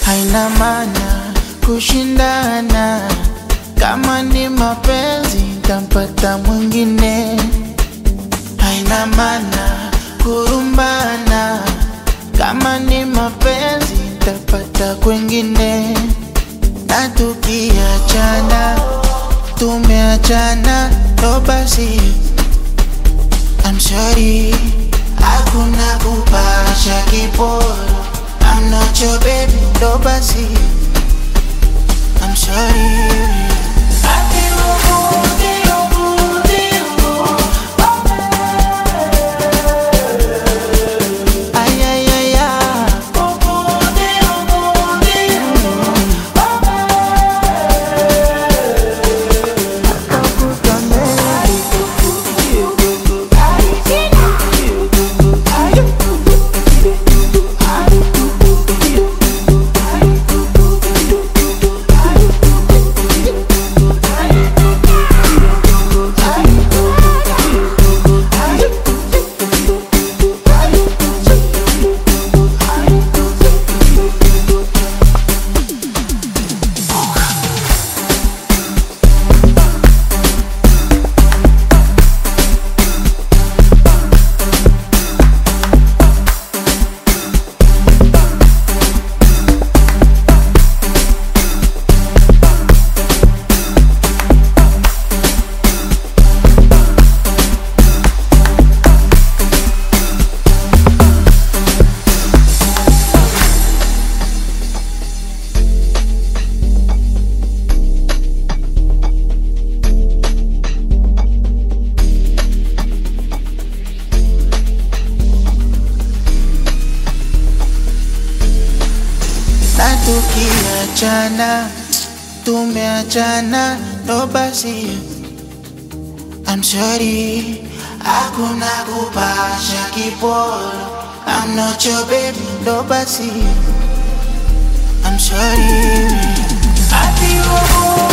haina maana kushindana. Kama ni mapenzi ntampata mwingine, haina maana kurumbana. Kama ni mapenzi ntapata kwengine, na tukiachana tumeachana, ndo basi I'm sorry, hakuna kupasha kiporo. I'm not your baby, ndo basi I'm sorry. Ay, ay, ay, ay. na tukiachana tumeachana, ndo basi I'm sorry, hakuna kupasha kiporo. I'm not your baby, ndo basi I'm sorry. Ati wowo